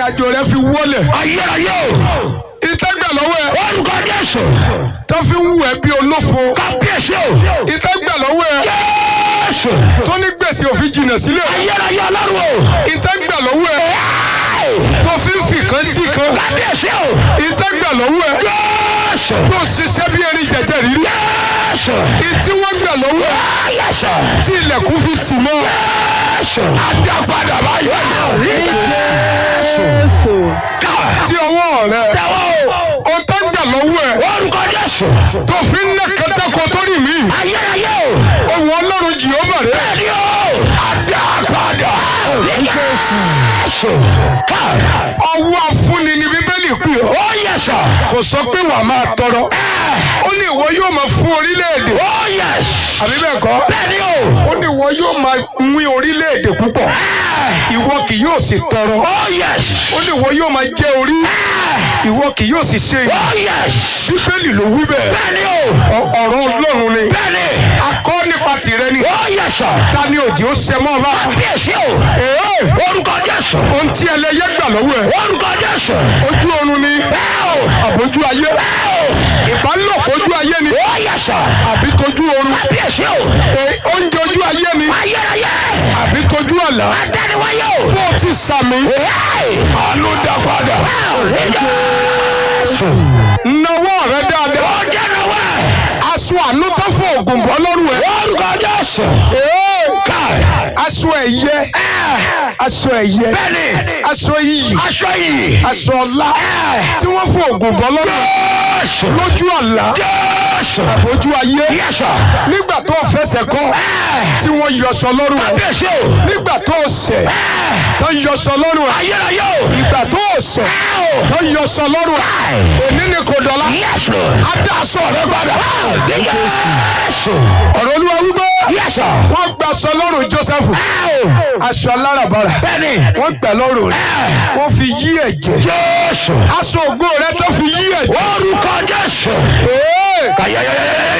àjò rẹ fi wọlẹ̀ ayérayé o ìtẹ́gbà lọ́wọ́ ẹ orúkọ jésù tó fi ń wù ẹ́ bí olófo kábíyèsí o ìtẹ́gbà lọ́wọ́ ẹ jésù tó ní gbèsè òfin jìnnà sílẹ̀ ayérayé ọlọ́run o ìtẹ́gbà lọ́wọ́ ẹ tó fi ń fi kan dì kan kábíyèsí o ìtẹ́gbà lọ́wọ́ ẹ jésù tó ṣiṣẹ́ bí erin jẹjẹ rírí jésù ìtí wọ́n gbà lọ́wọ́ ẹ ayẹsọ tí ilẹ̀kùn fi tì mọ́ jésù adápadà báyọ̀ Jésù. tí ọwọ́ rẹ tẹwọ́ o ó tẹ́ gbà lọ́wọ́ ẹ orúkọ jésù tó fi ń ná kẹtẹ́kọ tó rí mi ayérayé o ohun ọlọ́run jìhóbà rẹ bẹ́ẹ̀ni o adápadà jésù ọwọ́ afúnni ni bíbélì pè ọ́ ó yẹsọ kò sọ pé wàá máa tọrọ ó ní ìwọ yóò máa fún orílẹ̀-èdè ó yẹs àbí bẹ́ẹ̀ kọ́ bẹ́ẹ̀ni o ó ní ìwọ yóò máa wín orílẹ̀-èdè púpọ̀ ìwọ kì yóò sì tọrọ ó yẹs ó ní ìwọ yóò máa jẹ orí ìwọ kì yóò sì ṣe ó ìyà yẹs bíbélì ló wí bẹ́ẹ̀ bẹ́ẹ̀ni o Ọ- ọ̀rọ̀ ọlọ́run ni bẹ́ẹ̀ni akọ́ nípa tìrẹ ni ó yẹsọ ta ni òjì ó ṣe mọ́ ọ lára kábíyèsí o Èé, orúkọ jésù ohun tí ẹlẹ́yẹ gbà lọ́wọ́ ẹ̀ orúkọ jésù ojú oorun ni bẹ́ẹ̀ o àbójú ayé bẹ́ẹ̀ o ìbálòpọ̀ ojú ayé ni ó yẹsọ àbí tójú oorun kábíyèsí o Èé, oúnjẹ ojú ayé ni ayérayé àbí tójú àlá adániwáyé o bó o ti sàmì àánú dá padà jésù nawọ́ rẹ dáadáa ó jẹ́ náwó aṣọ àánú tó fún ògùn bọ́ lọ́rùn ẹ̀ orúkọ jésù Èé, ká aṣọ ẹ̀yẹ aṣọ ẹ̀yẹ bẹ́ẹ̀ni aṣọ iyì aṣọ yìí aṣọ ọlá tí wọ́n fún ògùn bọ́ lọ́rùn ẹ̀ jésù lójú àlá jésù àbójú ayé yẹsọ nígbà tó fẹsẹ̀ kọ́ tí wọ́n yọṣọ lọ́rùn ẹ̀ kábíyèsí o nígbà tó ṣẹ̀ tó yọṣọ lọ́rùn ẹ̀ ayérayé o ìgbà tó ṣẹ̀ tó yọṣọ lọ́rùn ẹ̀ òní ni kò dọ̀la yẹsù adá aṣọ rẹ padà jésù ọ̀rọ̀ olúwa wípé yẹsọ wọ́n gba aṣọ lọ́rùn Jósẹ́fù aṣọ aláràbarà bẹ́ẹ̀ni wọ́n gbà lọ́rùn rẹ̀ wọ́n fi yí ẹ̀jẹ̀ jésù aṣọ ògo rẹ tó fi yí ẹ̀jẹ̀ orúkọ jésù Ee, kàyẹyẹyẹyẹ